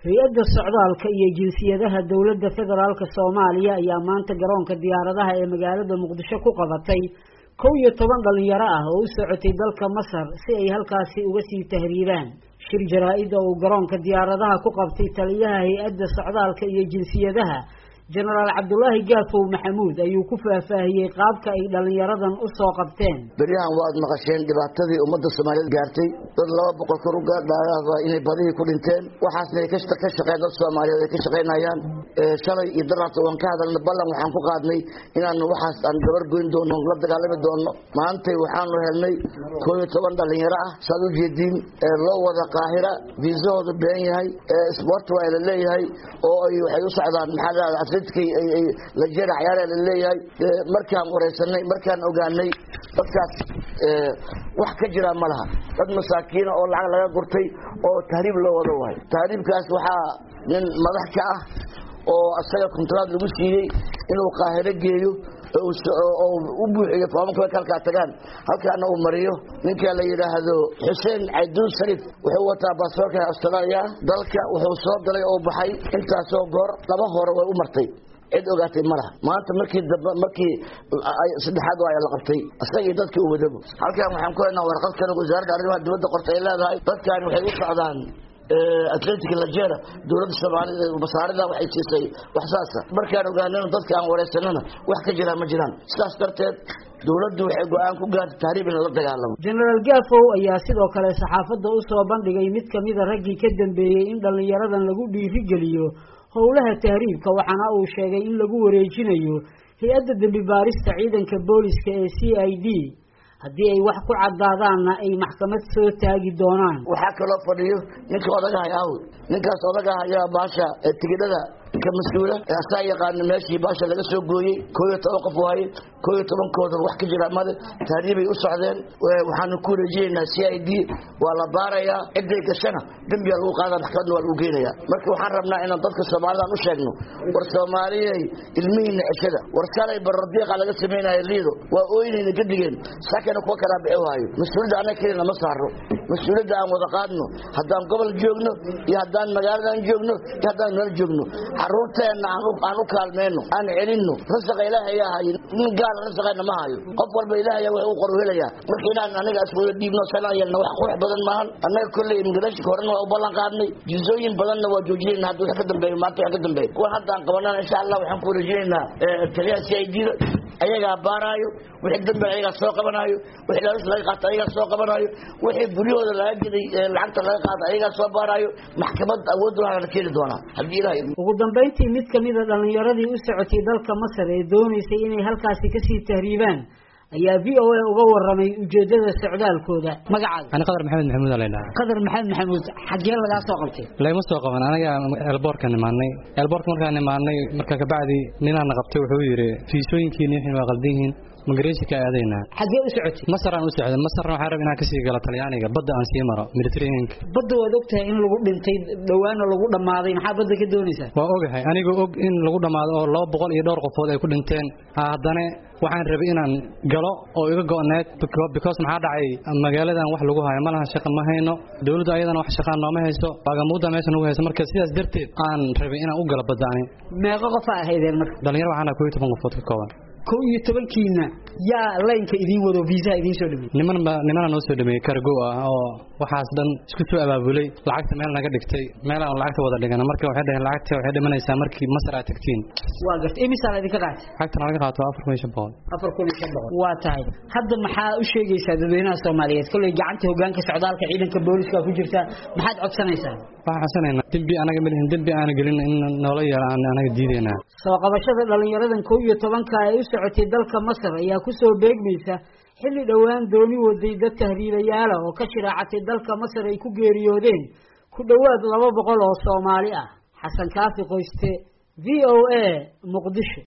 hay-adda socdaalka iyo jinsiyadaha dowladda federaalka soomaaliya ayaa maanta garoonka diyaaradaha ee magaalada muqdisho ku qabatay kow iyo toban dhalinyaro ah oo u socotay dalka masar si ay halkaasi uga sii tahriibaan shir jaraa-ida uu garoonka diyaaradaha ku qabtay taliyaha hay-adda socdaalka iyo jinsiyadaha jenaraal cabdulaahi gaafow maxamuud ayuu ku faahfaahiyey qaabka ay dhalinyaradan u soo qabteen beryahan waad maqasheen dhibaatadii ummadda soomaaliyeed gaartay dad laba boqol kor u gaadhaaya inay badihii ku dhinteen waxaasna ay ka shaqeen dad soomaaliyeed ay ka shaqaynayaan shalay iyo daraarta waan ka hadalna ballan waxaan ku qaadnay inaanu waxaas aan gabar goyn doono la dagaalami doono maantay waxaanu helnay koo iyo toban dhalinyaro ah saad u jeediin loo wada qaahira viisahooda been yahay sport waa la leeyahay oo ay waxay u socdaan maxaa lajera cayaara la leeyahay markaan wareysanay markaan ogaanay dadkaas wax ka jira ma laha dad masaakiina oo lacag laga gurtay oo tahriib loo wado waay tahriibkaas waxaa nin madax ka ah oo isaga kontraad lagu siiyey inuu qaahiro geeyo oo u buuxiyo foomanka marka halkaa tagaan halkaana uu mariyo ninka la yidhaahdo xuseen cayduun sharif wuxuu wataa baasaboorka austraaliya dalka wuxuu soo galay oo baxay intaasoo goor laba hore way u martay cid ogaatay ma laha maanta markii dambe markii saddexaad waa la qabtay isagii dadkii u wadabo halkan waxaan ku haynaa warqad kale wasaaradda arrimaha dibadda qorta ay leedahay dadkan waxay u socdaan atlantic lajera dowladda soomaalida masaarida waxay siisay wax saasa markaan ogaanana dadka aan wareysanana wax ka jiraan ma jiraan sidaas darteed dowladdu waxay go-aan ku gaartay tahriib in la dagaalamo jenaraal gaafow ayaa sidoo kale saxaafadda u soo bandhigay mid kamida raggii ka dambeeyey in dhalinyaradan lagu dhiirigeliyo howlaha tahriibka waxaana uu sheegay in lagu wareejinayo hay-adda dembi baarista ciidanka booliska ee c i d haddii ay wax ku caddaadaanna ay maxkamad soo taagi doonaan waxaa kaloo fadhiyo ninka odagahay aawd ninkaas odagaha ayaa baasha tigidhada ka mas-uula asaa yaqaana meeshii baasha laga soo gooyey koo iyo toban qof waaye koo iyo tobankooda wax ka jira male tahriibay u socdeen waxaanu ku wareejinaynaa c i d waa la baarayaa ciday gashana dembiyaa lagu qaada maxkamadna waa lagu geenaya marka waxaan rabnaa inaan dadka soomaalidaan u sheegno war soomaaliyey ilmihiina ceshada war shalay barardiiqa laga samaynayo liido waa ooynayna gadigeen sakana kuwa kalaa bixi waayo mas-uuliyadda annaga kelina ma saaro mas-uuliyadda aan wada qaadno haddaan gobol joogno iyo haddaan magaaladan joogno iyo haddaan meel joogno caruurteenna aan u kaalmeyno aan celinno rasaqa ilaahay ahay nin gaal rasaqayna ma hayo qof walba ilaahay wax uu qoru helaya marka inaan anaga aswada dhiibno sanaan yeelna wax qurux badan maahan annaga kolley imigration horena waa u ballan qaadnay jizooyin badanna waa joojinayna hadda wax ka dambeeyo maanta wax ka dambeeyo kuwan hadda aan qabanana insha allah waxaan ku wareejinaynaa taliyaha c i d da ayagaa baaraayo wixii dambe ayagaa soo qabanaayo wixii laalis laga qaato ayagaa soo qabanaayo wixii guryahooda laga geday lacagta laga qaato ayagaa soo baaraayo maxkamad awood waxaa la keeni doonaa haddii ilahay ugu dambayntii mid kamida dhalinyaradii u socotay dalka masar ee doonaysay inay halkaasi kasii tahriibaan ayaa v o a uga waramay ujeedada socdaalkooda magacaaga ani qadar maxamed maxamuud aa laydhaha qadar maxamed maxamuud xaggee lagaa soo qabtay layma soo qaban anaga elboorka nimaanay elboorka markaan nimaanay marka kabacdi ninaana qabtay wuxuu yidhi fiisooyinkiini wixin waa qaldan yihiin migratiinka aadaynaa xaggee u socotay masaraan u socday masarna waxaan rab inaan kasii galo talyaaniga badda aan sii maro mediterraneanka badda waad ogtahay in lagu dhintay dhawaana lagu dhammaaday maxaa badda ka doonaysaa waa ogahay anigoo og in lagu dhammaado oo laba boqol iyo dhowr qofood ay ku dhinteen haddana waxaan rabay inaan galo oo iga go-need because maxaa dhacay magaaladan wax lagu hayo malaha shaqa ma hayno dowladdu ayadana wax shaqaan nooma hayso baagamuudda meesha nagu hayso marka sidaas darteed aan rabay inaan u galo badda ani meeqo qofaa ahaydeen marka dhalinyaro waxaan kow iyo toban qofood ka kooban kow iyo tobankiina yaa laynka idiin wado viisaha idiin soo dhameeyey niman ba nimana noo soo dhameeyey cargo ah oo waxaas dhan isku soo abaabulay lacagta meel naga dhigtay meel aan lacagta wada dhigana marka waxay dhaheen lacagta waxay dhimanaysaa markii masar aad tagtiin waa gartay imisaa la idinka qaatay lacagta laga qaato afar kun iyo shan boqol afar kun iyo shan boqol waa tahay hadda maxaa u sheegaysaa dadweynaha soomaaliyeed kolley gacanta hogaanka socdaalka ciidanka booliska ku jirta maxaad codsanaysaa waxaan codsanaynaa dembi anaga malihin dembi aana gelin in noola yeelo aan anaga diidaynaa soo qabashada dhalinyaradan kow iyo tobanka ay u socotay dalka masar ayaa kusoo beegmaysa xilli dhowaan dooni waday dad tahriibayaala oo ka shiraacatay dalka masar ay ku geeriyoodeen ku dhowaad laba boqol oo soomaali ah xasan kaafi qoyste v o a muqdisho